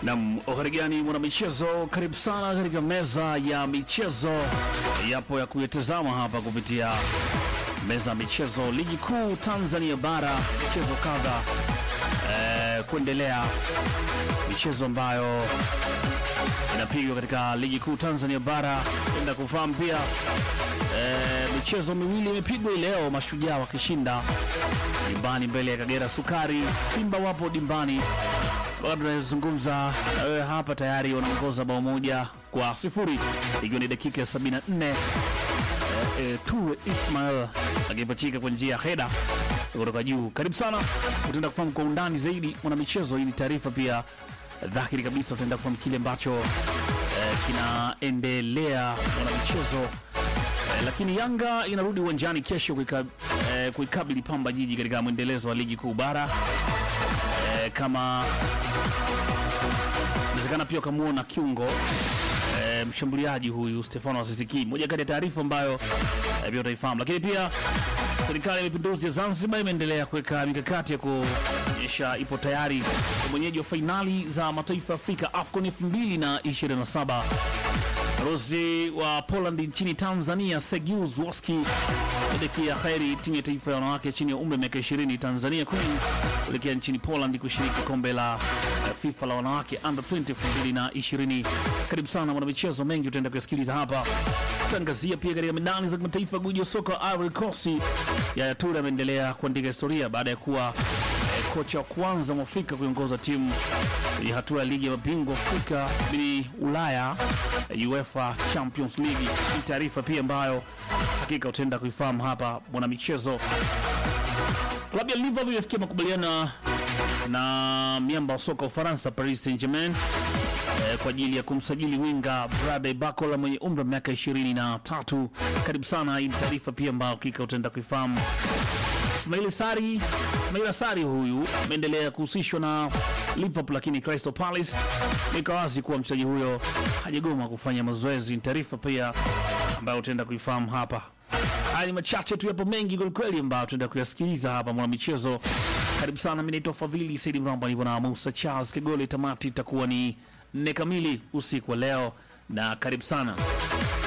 Nam uharigani mwana michezo, karibu sana katika meza ya michezo. Yapo ya kuyatazama hapa kupitia meza ya michezo, ligi kuu Tanzania bara, michezo kadha eh, kuendelea michezo ambayo inapigwa katika ligi kuu Tanzania bara. Enda kufahamu pia eh, michezo miwili imepigwa hii leo, mashujaa wakishinda dimbani mbele ya Kagera Sukari, Simba wapo dimbani wakati tunazungumza na wewe hapa tayari wanaongoza bao moja kwa sifuri ikiwa ni dakika ya 74 eh, eh, Ture Ismail akipachika kwa njia ya heda kutoka juu. Karibu sana, utaenda kufahamu kwa undani zaidi mwanamichezo. Hii ni taarifa pia dhahiri kabisa, utaenda kufahamu kile ambacho eh, kinaendelea mwanamichezo. Eh, lakini Yanga inarudi uwanjani kesho kuika- eh, kuikabili Pamba Jiji katika mwendelezo wa ligi kuu bara eh, kama inawezekana pia ukamwona kiungo eh, mshambuliaji huyu Stefano Asisiki, moja kati ya taarifa ambayo eh, pia utaifahamu. Lakini pia serikali ya mapinduzi ya Zanzibar imeendelea kuweka mikakati ya kuonyesha ipo tayari kwa mwenyeji wa fainali za mataifa ya Afrika AFCON 2027 Balozi wa Poland nchini Tanzania Sergiu Zwoski kuelekea kheri timu ya taifa ya wanawake chini ya umri wa miaka 20 Tanzania Queens kuelekea nchini Poland kushiriki kombe la eh, FIFA la wanawake under 20 2020. Karibu sana mwana michezo, mengi utaenda kuyasikiliza hapa. Tangazia pia katika medani za kimataifa, guji wa soka wa Ivory Coast Yaya Toure ameendelea kuandika historia baada ya kuwa eh, kocha wa kwanza mwafrika kuiongoza timu kwenye hatua ya ligi ya mabingwa Afrika bili Ulaya eh, UEFA Champions League. Ni taarifa pia ambayo hakika utaenda kuifahamu hapa mwana michezo. Klabu ya Liverpool imefikia makubaliano na miamba wa soka wa Ufaransa Paris Saint-Germain eh, kwa ajili ya kumsajili winga Bradley Barcola mwenye umri wa miaka 23. Karibu sana, hii ni taarifa pia ambayo hakika utaenda kuifahamu. Ismail Sari, Ismail Sari huyu ameendelea kuhusishwa na Liverpool, lakini Crystal Palace nika wazi kuwa mchezaji huyo hajagoma kufanya mazoezi. Ni taarifa pia ambayo utaenda kuifahamu hapa. Haya ni machache tu, yapo mengi kwelikweli ambayo tutaenda kuyasikiliza hapa mwana michezo. Karibu sana, mimi naitwa Fadhili Saidi Mramba, nipo na Musa Charles Kigole. Tamati itakuwa ni nne kamili usiku wa leo, na karibu sana.